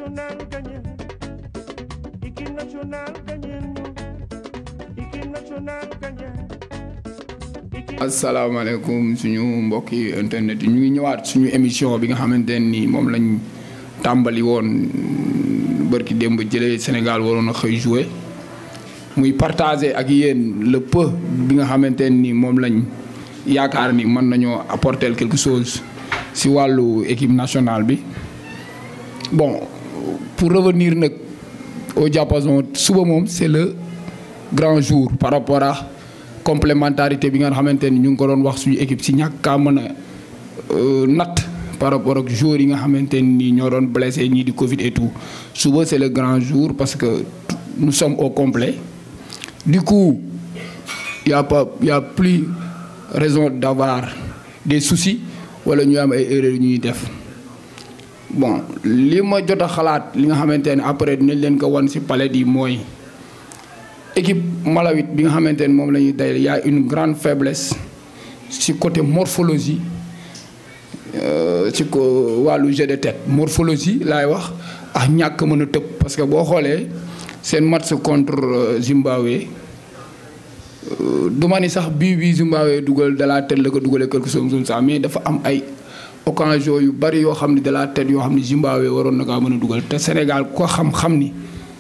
national gagné équipe nationale gagné équipe nationale gagné. asalaamaaleykum suñu mbokki internet yi ñu ngi ñëwaat suñu émission bi nga xamante ne nii moom lañ tàmbali woon bërki démb jëlee Sénégal waroon a xëy jouer muy partager ak yéen le peu bi nga xamante ne nii moom lañ yaakaar ni mën nañoo apporter quelque chose si wàllu équipe nationale bi bon pour revenir nag au diapason suba moom c'est le grand jour par rapport à complémentarité bi nga xamante ni ñu ngi ko doon wax suñu équipe si ñàkk kaa mën a natt par rapport ak joueurs yi nga xamante ni ñoo doon blessé ñii di Covid et tout suba c'est le grand jour parce que nous sommes au complet du coup y a pas y a plus raison d'avoir des soucis wala ñu am ay erreurs yu ñuy def bon li ma jot a xalaat li nga xamante ne après dinañ leen ko wan si palette yi mooy équipe malawite bi nga xamante ne moom la ñuy day y a une grande faiblesse ci côté morphologie ci ko wàllu jeu de tête morphologie laay wax ak ñàkk mën a tëb parce que boo xoolee seen match contre Zimbabwe du ma ni sax bii bii Zimbabwe dugal de la tête la ko dugalee quelque chose comme ça mais dafa am ay occasion yu bari yoo xam ne de la tête yoo xam ne Zimbabwe waroon na kaa mën a dugal te Sénégal ko xam-xam ni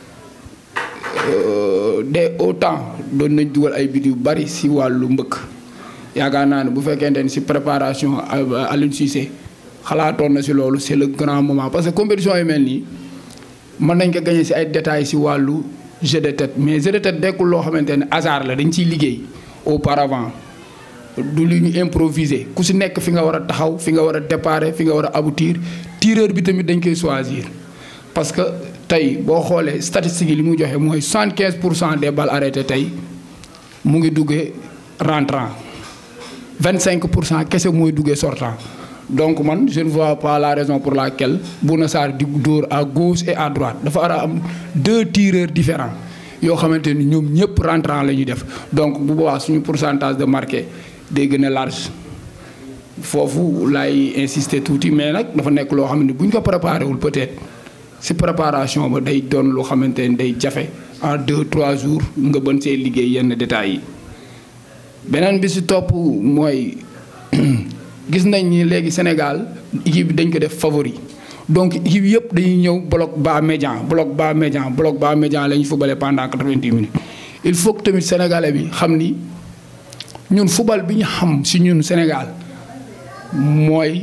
de autant doon nañ dugal ay bit yu bari si wàllu mbëkk yaakaar naa ne bu fekkente ni si préparation Aliou Cissé xalaatoon na si loolu c'est le grand moment parce que compétition yu mel nii mën nañ ko gagner si ay détails si wàllu jeu de tête mais jeu de tête dekkul loo xamante ne hasard la dañ ciy liggéey auparavant du lu ñu improviser ku si nekk fi nga war a taxaw fi nga war a déparer fi nga war a aboutir tireur bi tamit dañ koy choisir parce que tey boo xoolee statistiques yi li mu joxe mooy soixante quinze pour cent des balles arrêtées tey mu ngi duggee rentrant vingt cinq pour cent kese mooy duggee sortant donc man je ne vois pas la raison pour laquelle Bouna Sarr di dóor à gauche et à droite dafa war a am deux tireurs différents yoo xamante ni ñoom ñëpp rentrant la ñuy def donc bu boobaa suñu pourcentage de marqué day gën a large foofu laay insister tuuti mais nag dafa nekk loo xam ne bu ñu ko préparé wul peut-être. ci préparation ba day doon loo xamante ne day jafe en deux trois jours nga bën see liggéey yenn détails yi beneen bi ci topp mooy gis nañ ni léegi Sénégal équipe bi dañ ko def favori donc équipe yëpp dañuy ñëw bloc bas médian bloc bas médian bloc bas médian la ñu footballé pendant quatre-vingt-dix minutes il faut que tamit sénégalais bi xam ni ñun football bi ñu xam ci ñun Sénégal mooy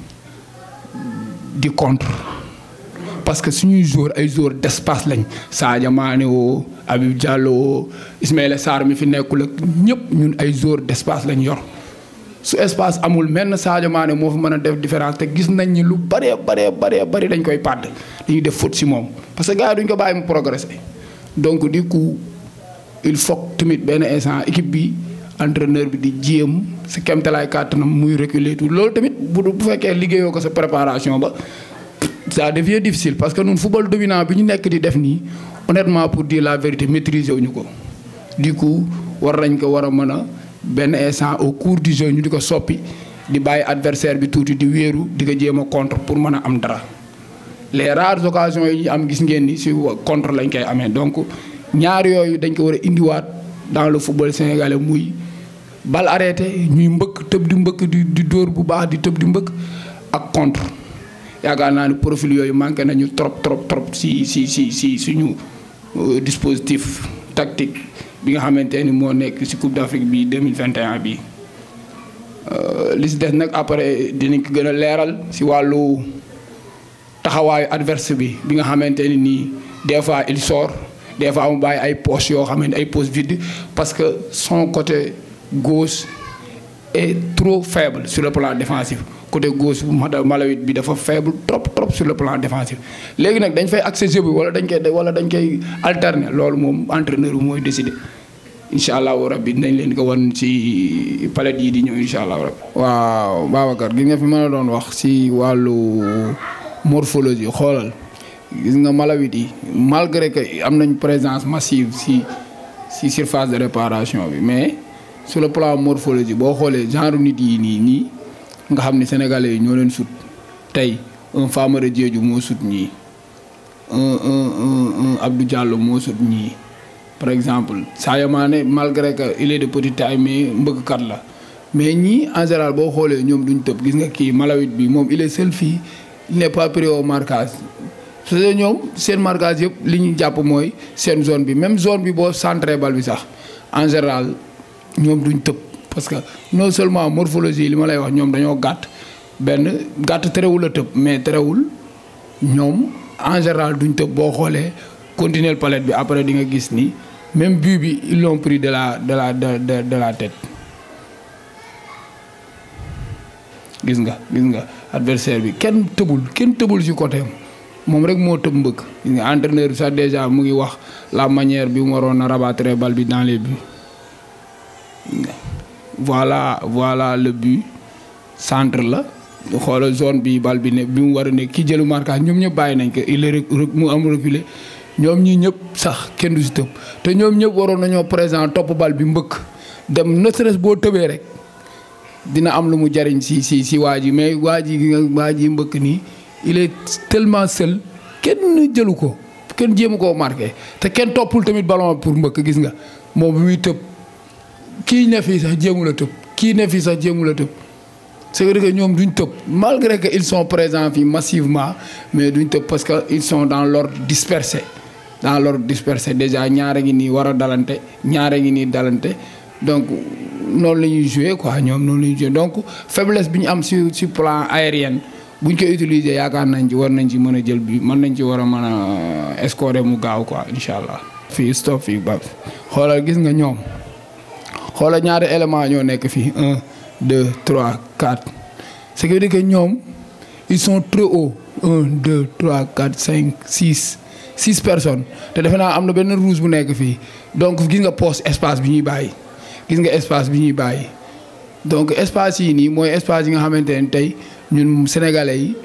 di contre parce que suñuy joueur ay joueur d'espace lañ Sadio Mané woo Habib Diallo woo Ismaïla Sarr mi fi nekkul ak ñëpp ñun ay joueur d'espace lañ yor su espace amul menn Sadio Mané moo fi mën a def différence te gis nañ ni lu bëree bëree bëree bëri dañ koy pàdd dañuy def faute si moom parce que gars yi duñ ko bàyyi mu progresser donc du coup il faut tamit benn instant équipe bi entraîneur bi di jéem sa kemtalaay kàttanam muy reculer tout loolu tamit bu bu fekkee liggéeyoo ko sa préparation ba ça devient difficile parce que ñun football dominant bi ñu nekk di def nii honnêtement pour dire la vérité maîtriser wuñu ko du coup war nañ ko war a mën a benn instant au cours du jeu ñu di ko soppi di bàyyi adversaire bi tuuti di wéeru di ko jéem a contre pour mën a am dara les rares occasions yi ñu am gis ngeen ni si contre lañ koy amee donc ñaar yooyu dañ ko war a indiwaat dans le football sénégalais muy bal arrêté ñuy mbëkk tëb di mbëkk di di dóor bu baax di tëb di mbëkk ak contre yaakaar naa ni profil yooyu manqué nañu trop trop trop si si si si suñu dispositif tactique bi nga xamante ni moo nekk si Coupe d'Afrique bi 2021 bi li si des nag après dinañ ko gën a leeral si wàllu taxawaayu adverse bi bi nga xamante ni nii des fois il sort des fois mu bàyyi ay poches yoo xamante ay poches vides parce que son côté gauche est trop faible sur le plan défensif côté gauche bu Malawi bi dafa faible trop trop sur le plan défensif léegi nag dañ fay accès jeu bi wala dañ koy wala dañ koy alterner loolu moom entraîneur bi mooy décider incha allahu rabbi dinañ leen ko wan ci palette yi di ñëw incha allahu rabbi. waaw Babacar gi nga fi mën a doon wax ci wàllu morphologie xoolal gis nga Malawi yi malgré que am nañ présence massive ci ci surface de réparation bi mais sur le plan morphologie boo xoolee genre nit yi nii nii. nga xam ne sénégalais yi ñoo leen sut tey un Famara Diédhiou moo sut ñii un un un un Abdou Diallo moo sut ñii par exemple Sadio Mané malgré que il est de petite taille mais mbëggkat la mais ñii en général boo xoolee ñoom duñ tëb gis nga kii Malawit bi moom il est seul fii il n'est pas pris au marquage parce que ñoom seen marquage yëpp li ñu jàpp mooy seen zone bi même zone bi boo centré bal bi sax en général ñoom duñ tëb parce que non seulement morphologie li ma lay wax ñoom dañoo gàtt benn gàtt terewul a tëb mais terewul ñoom en général duñ tëb boo xoolee continuer palette bi après di nga gis ni même but bi ils l'ont pris de la de la de de de la tête gis nga gis nga adversaire bi kenn tëbul kenn tëbul ci côté am moom rek moo tëb mbëkk gis nga entraîneur bi sax déjà mu ngi wax la manière bi mu waroon a rabattre bal bi dans les buts voilà voilà le but centre la xoolal zone bi bal bi ne bi mu war a nekk ki jëlu marquage ñoom ñëpp bàyyi nañ ko il est mu am reculé ñoom ñii ñëpp sax kenn du si tëb te ñoom ñëpp waroon nañoo présent topp bal bi mbëkk dem ne serait-ce boo tëbee rek dina am lu mu jariñ si si si waa ji mais waa ji nga waa ji mbëkk nii il est tellement seul kenn jëlu ko kenn jéemu koo marqué te kenn toppul tamit ballon pour mbëkk gis nga moom bi muy tëb kii ne fii sax jéemu la tëb kii ne fii sax jéemu la tëb c'est vrai que ñoom duñ tëb malgré que ils sont présents fii massivement mais duñ tëb parce que ils sont dans l'ordre dispersé dans l'ordre dispersé déjà ñaare ngi nii war a dalante ñaare ngi nii dalante donc noonu la ñuy jouer quoi ñoom noonu la ñuy jouer donc faiblesse bi ñu am sur sur plan aérien buñ ko utiliser yaakaar nañ ci war nañ ci mën a jël bi mën nañ ci war a mën a scorer mu gaaw quoi incha allah. fii stop fii ba xoolal gis nga ñoom xoolal ñaari élément ñoo nekk fii un deux trois quatre ce qui veut dire que ñoom ils sont très hauts un deux trois quatre cinq six six personnes te defe naa am na benn rouge bu nekk fii donc gis nga poste espace bi ñuy bàyyi gis nga espace bi ñuy bàyyi donc espace yi nii mooy espace yi nga xamante ne tey ñun sénégalais yi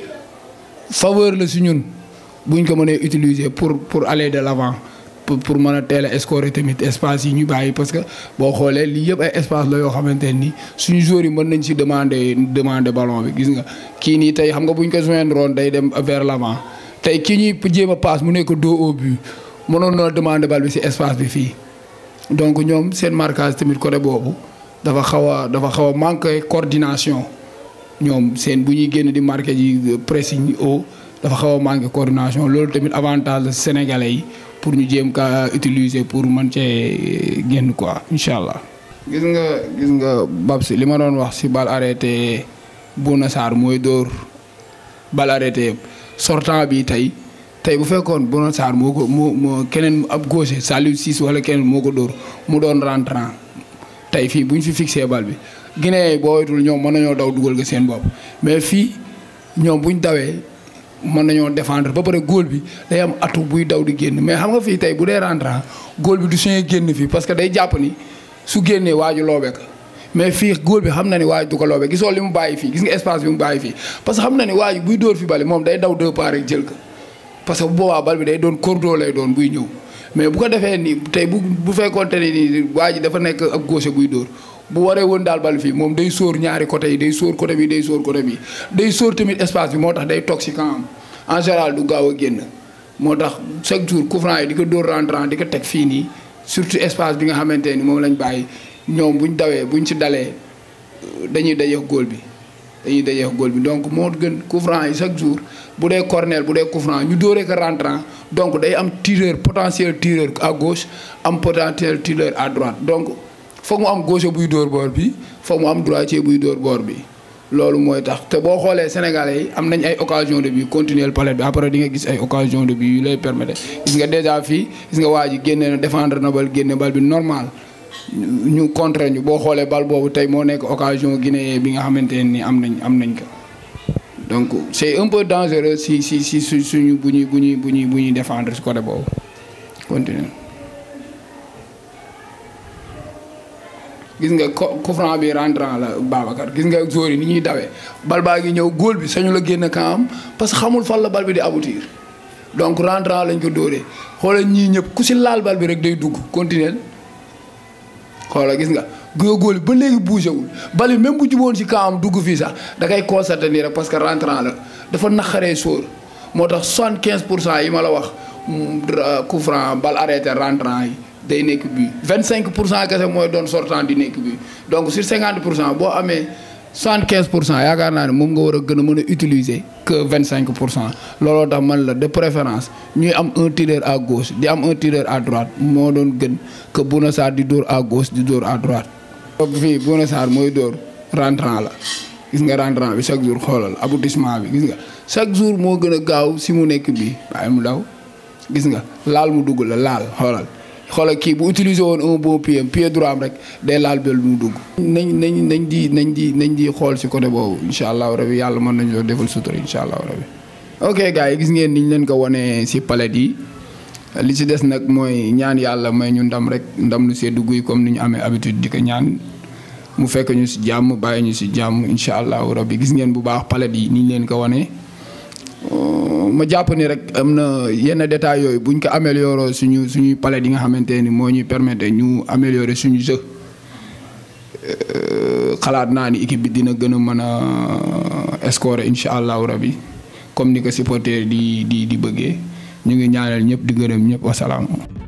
faveur la si ñun buñ ko mënee utiliser pour pour aller de l'avant pour pour mën a teel a scorer tamit espace yi ñu bàyyi parce que boo xoolee lii yëpp ay espace la yoo xamante ne ni suñu joueurs yi mën nañ si demander demander ballon bi gis nga kii nii tey xam nga buñ ko joindre woon day dem vers l'avant tey kii ñuy jéem a passe mu nekk dos au but mënoon na demander bal bi si espace bi fii donc ñoom seen marquage tamit côté boobu dafa xaw a dafa xaw a manqué coordination ñoom seen bu ñuy génn di marqué ji pressing haut dafa xaw a manqué coordination loolu tamit avantage la sénégalais yi pour ñu jéem ka utiliser pour mën cee génn quoi incha allah. gis nga gis nga Babs li ma doon wax si bal arrêté Bouna Sarr mooy dóor bal arrêté yëpp sortant bi tey tey bu fekkoon Bouna Sarr moo ko moo moo keneen ab gaucher Saliou Ciss wala keneen moo ko dóor mu doon rentrant tey fii bu ñu fi fixé bal bi Guinée boo wetul ñoom mën nañoo daw dugal nga seen bopp mais fii ñoom bu ñu dawee. mën nañoo défendre ba pare góol bi day am atu buy daw di génn mais xam nga fii tey bu dee rentrant góol bi du suñu génn fii parce que day jàpp ni su génnee waaju loobe ka mais fii góol bi xam na ni waaju du ko loobe gisoo li mu bàyyi fii gis nga espace bi mu bàyyi fii parce que xam na ni waaju buy dóor fi bale moom day daw deux pas rek jël ko parce que bu boobaa bal bi day doon cordeau lay doon buy ñëw mais bu ko defee nii tey bu bu fekkoonte ne nii waa ji dafa nekk ab gauche buy dóor bu waree woon daal bal fii moom day sóor ñaari côté yi day sóor côté bi day sóor côté bi day sóor tamit espace bi moo tax day toog si camp en général du gaaw a génn moo tax chaque jour coup franc yi di ko dóor rentrant di ko teg fii nii surtout espace bi nga xamante ni moom lañ bàyyi ñoom buñ dawee buñ ci dalee dañuy dajeex góol bi dañuy dajeex góol bi donc moo gën coup franc yi chaque jour bu dee corner bu dee coup franc ñu dóoree ko rentrant donc day am tireur potentiel tireur à gauche am potentiel tireur à droite donc foog mu am gauche buy dóor boor bi foog mu am droitier buy dóor boor bi loolu mooy tax te boo xoolee sénégalais yi am nañ ay occasion de but continuer palette bi après di nga gis ay occasion de but yu lay permettre gis nga déjà fii gis nga waa ji génne na défendre na bal génne bal bi normal ñu contre ñu boo xoolee bal boobu tey moo nekk occasion guinéen bi nga xamante ne ni am nañ am nañ ko donc c'est un peu dangereux si si si su suñu bu ñuy bu ñuy bu ñuy bu ñuy défendre si côté boobu continuer gis nga coup franc bi rentrant la Babacar gis nga joueurs yi ni ñuy dawee bal baa ngi ñëw góol bi sañu la génn kaam parce que xamul fan la bal bi di aboutir donc rentrant lañ ko dóoree xoolal ñii ñëpp ku si laal bal bi rek day dugg continuer xoolal gis nga góor góol ba léegi bougé wul bal bi même bu juboon si kaam dugg fii sax da koy constaté nii rek parce que rentrant la dafa naqaree sóor moo tax soixante quinze pour cent yi ma la wax coup franc balle arrêté rentrant yi day nekk bii vingt cinq pour cent kese mooy doon sortant di nekk bii donc sur cinquante pour cent boo amee soixante quinze pour cent yaakaar naa ne moom nga war a gën a mën a utiliser que vingt cinq pour cent looloo tax man la de préférence ñuy am un tireur à gauche di am un tireur à droite moo doon gën que Bouna Sarr di dóor à gauche di dóor à droite. donc fii Bouna Sarr mooy dóor rentrant la gis nga rentrant bi chaque jour xoolal aboutissement bi gis nga chaque jour moo gën a gaaw si mu nekk bii waaye mu daw gis nga laal mu dugg la laal xoolal. xoolal kii bu utiliser woon un bon pied pied droit am rek day laal bel mu dugg. nañ nañ nañ di nañ di nañ di xool si côté boobu incha allahu rabi yàlla mën nañu ko defal sutura incha allahu rabi. ok gars yi gis ngeen niñ leen ko wanee si palette yi li si des nag mooy ñaan yàlla may ñu ndam rek ndam lu see dugg yi comme ni ñu amee habitude di ko ñaan mu fekk ñu si jàmm bàyyi ñu si jàmm incha allahu rabi gis ngeen bu baax palette yi niñ leen ko wanee. ma jàpp ni rek am na yenn détails yooyu buñ ko amélioré suñu suñuy palette yi nga xamante ni moo ñuy permettre ñu améliorer suñu jeu xalaat naa ni équipe bi dina gën a mën a scorer incha allahu rabi comme ni ko supporter di di di bëggee ñu ngi ñaanal ñëpp di gërëm ñëpp wasalaam.